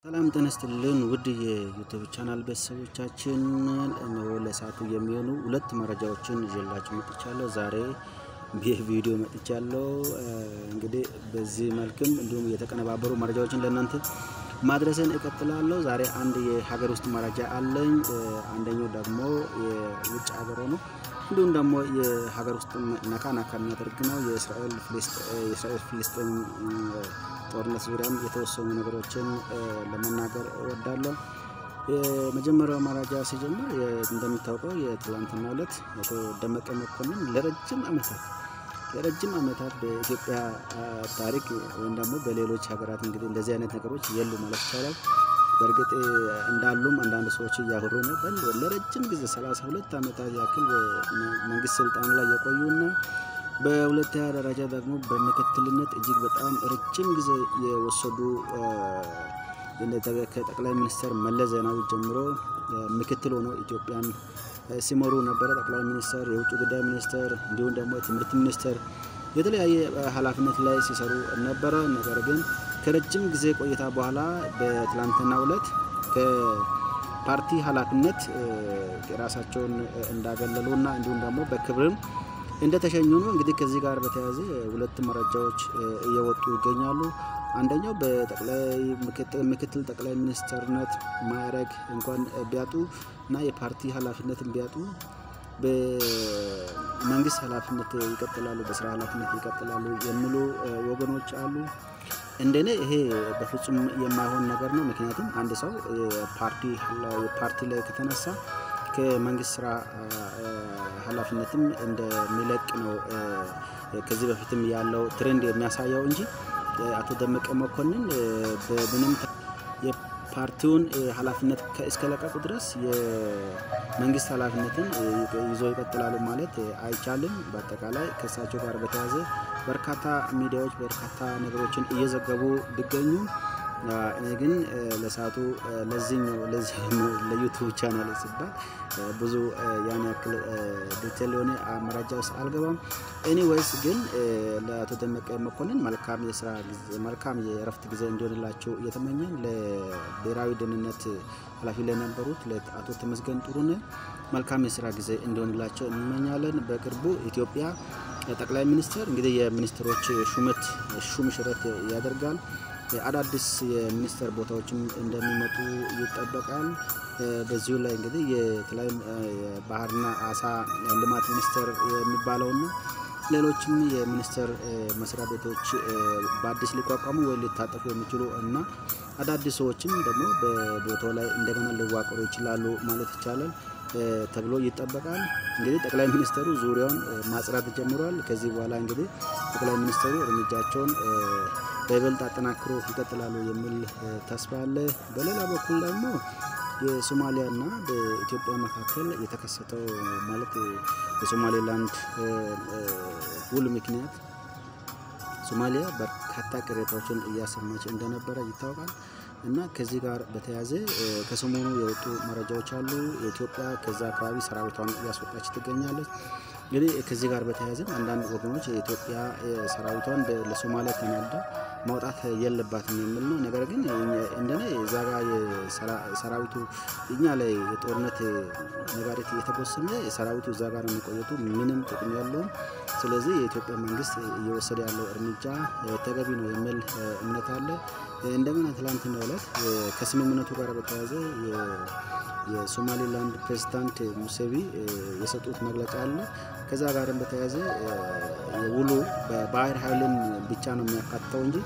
ሰላም ጤና ይስጥልን ውድ የዩቱብ ቻናል ቤተሰቦቻችን፣ እነሆ ለሰዓቱ የሚሆኑ ሁለት መረጃዎችን ይዤላችሁ መጥቻለሁ። ዛሬ ይህ ቪዲዮ መጥቻለሁ። እንግዲህ በዚህ መልክም እንዲሁም የተቀነባበሩ መረጃዎችን ለእናንተ ማድረስን እቀጥላለሁ። ዛሬ አንድ የሀገር ውስጥ መረጃ አለኝ። አንደኛው ደግሞ የውጭ ሀገር ነው። እንዲሁም ደግሞ የሀገር ውስጥ ነካ ነካ የሚያደርግ ነው። የእስራኤል ፍልስጤም ጦርነት ዙሪያም የተወሰኑ ነገሮችን ለመናገር እወዳለሁ። የመጀመሪያው መረጃ ሲጀምር እንደሚታወቀው የትላንትና ዕለት አቶ ደመቀ መኮንን ለረጅም ዓመታት ለረጅም ዓመታት በኢትዮጵያ ታሪክ ወይም ደግሞ በሌሎች ሀገራት እንግዲህ እንደዚህ አይነት ነገሮች የሉ ማለት ይቻላል። በእርግጥ እንዳሉም አንዳንድ ሰዎች እያወሩ ነው። ለረጅም ጊዜ ሰላሳ ሁለት ዓመታት ያክል መንግስት ስልጣን ላይ የቆዩና በሁለተኛ ደረጃ ደግሞ በምክትልነት እጅግ በጣም ረጅም ጊዜ የወሰዱ ከጠቅላይ ሚኒስትር መለስ ዜናዊ ጀምሮ ምክትል ሆኖ ኢትዮጵያን ሲመሩ ነበረ። ጠቅላይ ሚኒስትር፣ የውጭ ጉዳይ ሚኒስትር እንዲሁም ደግሞ የትምህርት ሚኒስትር የተለያየ ኃላፊነት ላይ ሲሰሩ ነበረ። ነገር ግን ከረጅም ጊዜ ቆይታ በኋላ በትላንትናው ዕለት ከፓርቲ ኃላፊነት ራሳቸውን እንዳገለሉና እንዲሁም ደግሞ በክብርም እንደተሸኙ ነው። እንግዲህ ከዚህ ጋር በተያያዘ ሁለት መረጃዎች እየወጡ ይገኛሉ። አንደኛው በምክትል ጠቅላይ ሚኒስትርነት ማዕረግ እንኳን ቢያጡ እና የፓርቲ ኃላፊነትን ቢያጡ በመንግስት ኃላፊነት ይቀጥላሉ፣ በስራ ኃላፊነት ይቀጥላሉ የሚሉ ወገኖች አሉ። እንደኔ ይሄ በፍጹም የማይሆን ነገር ነው። ምክንያቱም አንድ ሰው ፓርቲ ላይ ከተነሳ ከመንግስት ስራ ኃላፊነትም እንደሚለቅ ነው ከዚህ በፊትም ያለው ትሬንድ የሚያሳየው እንጂ አቶ ደመቀ መኮንን በምንም የፓርቲውን ኃላፊነት እስከለቀቁ ድረስ የመንግስት ኃላፊነትን ይዞ ይቀጥላሉ ማለት አይቻልም። በአጠቃላይ ከእሳቸው ጋር በተያያዘ በርካታ ሚዲያዎች በርካታ ነገሮችን እየዘገቡ ቢገኙ እኔ ግን ለሰዓቱ ለዚህኛው ለዩቱብ ቻናል ሲባል ብዙ ያን ያክል ዲቴል የሆነ መረጃ ውስጥ አልገባም። ኤኒዌይስ ግን ለአቶ ደመቀ መኮንን መልካም የስራ መልካም የእረፍት ጊዜ እንዲሆንላቸው እየተመኘን ለብሔራዊ ደህንነት ኃላፊ ለነበሩት ለአቶ ተመስገን ጥሩነህ መልካም የስራ ጊዜ እንዲሆንላቸው እንመኛለን። በቅርቡ ኢትዮጵያ ጠቅላይ ሚኒስትር እንግዲህ የሚኒስትሮች ሹመት ሹም ሽረት ያደርጋል። አዳዲስ የሚኒስተር ቦታዎችም እንደሚመጡ ይጠበቃል። በዚሁ ላይ እንግዲህ የተለያዩ ባህርና አሳ ልማት ሚኒስቴር የሚባለውና ሌሎችም የሚኒስቴር መስሪያ ቤቶች በአዲስ ሊቋቋሙ ወይ ሊታጠፉ የሚችሉ እና አዳዲስ ሰዎችም ደግሞ በቦታው ላይ እንደገና ሊዋቀሩ ይችላሉ ማለት ይቻላል ተብሎ ይጠበቃል። እንግዲህ ጠቅላይ ሚኒስትሩ ዙሪያውን ማጽዳት ጀምሯል። ከዚህ በኋላ እንግዲህ ጠቅላይ ሚኒስትሩ እርምጃቸውን በይበልጥ አጠናክሮ ይቀጥላሉ የሚል ተስፋ አለ። በሌላ በኩል ደግሞ የሶማሊያና በኢትዮጵያ መካከል የተከሰተው ማለት የሶማሌላንድ ውል ምክንያት ሶማሊያ በርካታ ቅሬታዎችን እያሰማች እንደነበረ ይታወቃል። እና ከዚህ ጋር በተያያዘ ከሰሞኑ የወጡ መረጃዎች አሉ። የኢትዮጵያ ከዛ አካባቢ ሰራዊቷን እያስወጣች ትገኛለች። እንግዲህ ከዚህ ጋር በተያያዘም አንዳንድ ወገኖች የኢትዮጵያ ሰራዊቷን ለሶማሊያ ተናዳ ማውጣት የለባትም የሚል ነው። ነገር ግን እንደኔ እዛ ጋ ሰራዊቱ እኛ ላይ የጦርነት ነጋሪት እየተጎሰመ ሰራዊቱ እዛ ጋር የሚቆየቱ ምንም ጥቅም ያለውም። ስለዚህ የኢትዮጵያ መንግስት እየወሰደ ያለው እርምጃ ተገቢ ነው የሚል እምነት አለ። እንደገና ትላንትና ዕለት ከስምምነቱ ጋር በተያያዘ የሶማሌላንድ ፕሬዚዳንት ሙሴቪ የሰጡት መግለጫ አለ። ከዛ ጋርም በተያያዘ ውሉ በባህር ኃይልን ብቻ ነው የሚያካትተው እንጂ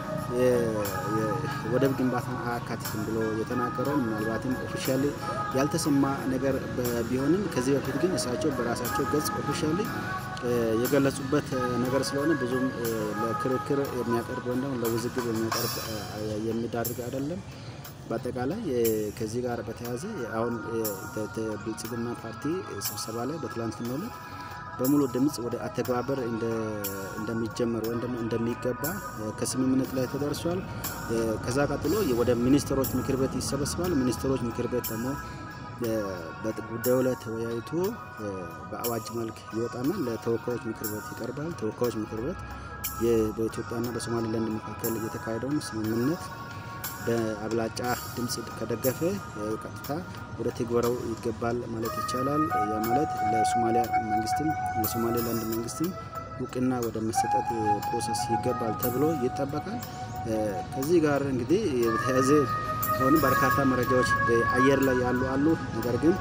ወደብ ግንባታን አያካትትም ብሎ የተናገረው ምናልባትም ኦፊሻሊ ያልተሰማ ነገር ቢሆንም ከዚህ በፊት ግን እሳቸው በራሳቸው ገጽ ኦፊሻሊ የገለጹበት ነገር ስለሆነ ብዙም ለክርክር የሚያቀርብ ወይም ደግሞ ለውዝግብ የሚያቀርብ የሚዳርግ አይደለም። በአጠቃላይ ከዚህ ጋር በተያያዘ አሁን ብልጽግና ፓርቲ ስብሰባ ላይ በትላንትናው ዕለት በሙሉ ድምፅ ወደ አተገባበር እንደሚጀመር ወይም ደግሞ እንደሚገባ ከስምምነት ላይ ተደርሷል። ከዛ ቀጥሎ ወደ ሚኒስትሮች ምክር ቤት ይሰበስባል። ሚኒስትሮች ምክር ቤት ደግሞ በጉዳዩ ላይ ተወያይቶ በአዋጅ መልክ ይወጣና ለተወካዮች ምክር ቤት ይቀርባል። ተወካዮች ምክር ቤት በኢትዮጵያና በሶማሌላንድ መካከል የተካሄደውን ስምምነት በአብላጫ ድምፅ ከደገፈ ቀጥታ ወደ ትግበራው ይገባል ማለት ይቻላል። ያ ማለት ለሶማሊያ መንግስትም ለሶማሌላንድ መንግስትም እውቅና ወደ መሰጠት ፕሮሰስ ይገባል ተብሎ ይጠበቃል። ከዚህ ጋር እንግዲህ የተያዘ አሁንም በርካታ መረጃዎች በአየር ላይ ያሉ አሉ። ነገር ግን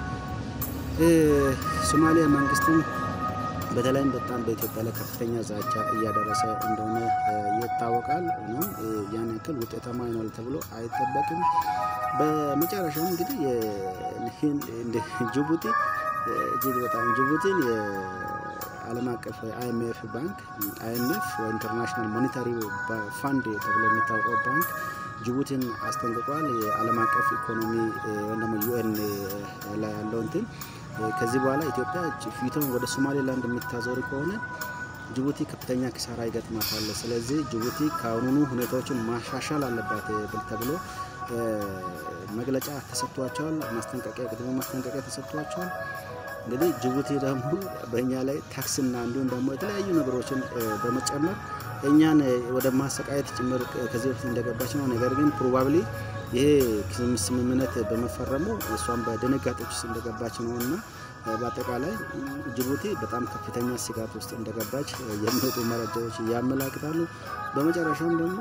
ሶማሊያ መንግስትም በተለይም በጣም በኢትዮጵያ ላይ ከፍተኛ ዛቻ እያደረሰ እንደሆነ ይታወቃል። ሆኖም ያን ያክል ውጤታማ ይሆናል ተብሎ አይጠበቅም። በመጨረሻም እንግዲህ ጅቡቲ እጅግ በጣም ጅቡቲን የዓለም አቀፍ አይኤምኤፍ ባንክ አይኤምኤፍ ኢንተርናሽናል ሞኔታሪ ፋንድ ተብሎ የሚታወቀው ባንክ ጅቡቲን አስጠንቅቋል። የዓለም አቀፍ ኢኮኖሚ ወይም ደግሞ ዩኤን ላይ ያለው እንትን ከዚህ በኋላ ኢትዮጵያ ፊቷን ወደ ሶማሌላንድ የምታዞር ከሆነ ጅቡቲ ከፍተኛ ኪሳራ ይገጥማታል። ስለዚህ ጅቡቲ ከአሁኑኑ ሁኔታዎችን ማሻሻል አለባት ብል ተብሎ መግለጫ ተሰጥቷቸዋል። ማስጠንቀቂያ ቅድመ ማስጠንቀቂያ ተሰጥቷቸዋል። እንግዲህ ጅቡቲ ደግሞ በእኛ ላይ ታክስና እንዲሁም ደግሞ የተለያዩ ነገሮችን በመጨመር እኛን ወደ ማሰቃየት ጭምር ከዚህ በፊት እንደገባች ነው። ነገር ግን ፕሮባብሊ ይሄ ስምምነት በመፈረሙ እሷም በድንጋጤዎች ውስጥ እንደገባች ነው እና በአጠቃላይ ጅቡቲ በጣም ከፍተኛ ስጋት ውስጥ እንደገባች የሚወጡ መረጃዎች ያመላክታሉ። በመጨረሻም ደግሞ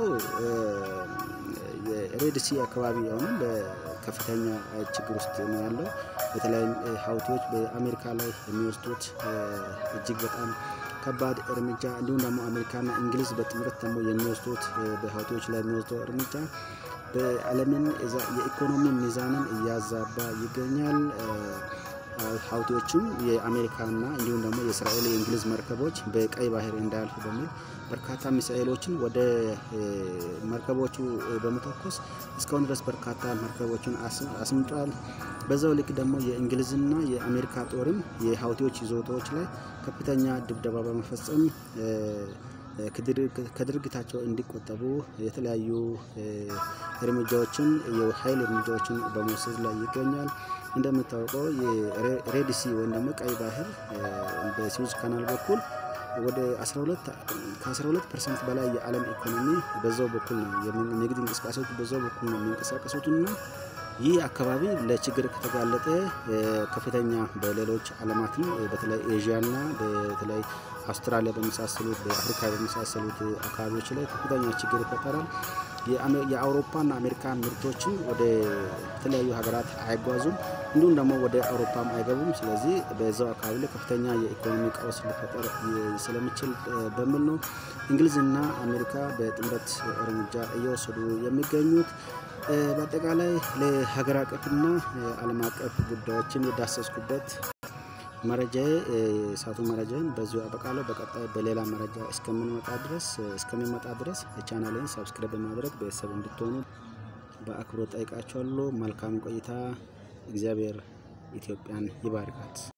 የሬድሲ አካባቢ አሁንም በከፍተኛ ችግር ውስጥ ነው ያለው። በተለይም ሀውቲዎች በአሜሪካ ላይ የሚወስዱት እጅግ በጣም ከባድ እርምጃ እንዲሁም ደግሞ አሜሪካና እንግሊዝ በጥምረት ደግሞ የሚወስዱት በሀውቲዎች ላይ የሚወስደው እርምጃ በዓለምን የኢኮኖሚ ሚዛንን እያዛባ ይገኛል። ሀውቲዎችም የአሜሪካና እንዲሁም ደግሞ የእስራኤል የእንግሊዝ መርከቦች በቀይ ባህር እንዳያልፉ በሚል በርካታ ሚሳኤሎችን ወደ መርከቦቹ በመተኮስ እስካሁን ድረስ በርካታ መርከቦችን አስምጧል። በዛው ልክ ደግሞ የእንግሊዝና የአሜሪካ ጦርም የሀውቲዎች ይዞታዎች ላይ ከፍተኛ ድብደባ በመፈጸም ከድርጊታቸው እንዲቆጠቡ የተለያዩ እርምጃዎችን የኃይል እርምጃዎችን በመውሰድ ላይ ይገኛል። እንደሚታወቀው የሬድሲ ወይም ደግሞ ቀይ ባህር በስዊዝ ካናል በኩል ወደ 12 ከ12 ፐርሰንት በላይ የዓለም ኢኮኖሚ በዛው በኩል ነው የንግድ እንቅስቃሴዎች በዛው በኩል ነው የሚንቀሳቀሱትና ይህ አካባቢ ለችግር ከተጋለጠ ከፍተኛ በሌሎች ዓለማትም በተለይ ኤዥያና በተለይ አውስትራሊያ በመሳሰሉት በአፍሪካ በመሳሰሉት አካባቢዎች ላይ ከፍተኛ ችግር ይፈጠራል። የአውሮፓና አሜሪካ ምርቶችን ወደ ተለያዩ ሀገራት አይጓዙም፣ እንዲሁም ደግሞ ወደ አውሮፓም አይገቡም። ስለዚህ በዛው አካባቢ ላይ ከፍተኛ የኢኮኖሚ ቀውስ ሊፈጠር ስለሚችል በሚል ነው እንግሊዝና አሜሪካ በጥምረት እርምጃ እየወሰዱ የሚገኙት። በአጠቃላይ ለሀገር አቀፍና ዓለም አቀፍ ጉዳዮችን የዳሰስኩበት መረጃዬ የሳቱ መረጃን በዚሁ አበቃለሁ። በቀጣይ በሌላ መረጃ እስከምንመጣ ድረስ እስከሚመጣ ድረስ ቻናሌን ሰብስክራይብ በማድረግ ቤተሰብ እንድትሆኑ በአክብሮት ጠይቃችኋለሁ። መልካም ቆይታ። እግዚአብሔር ኢትዮጵያን ይባርካት።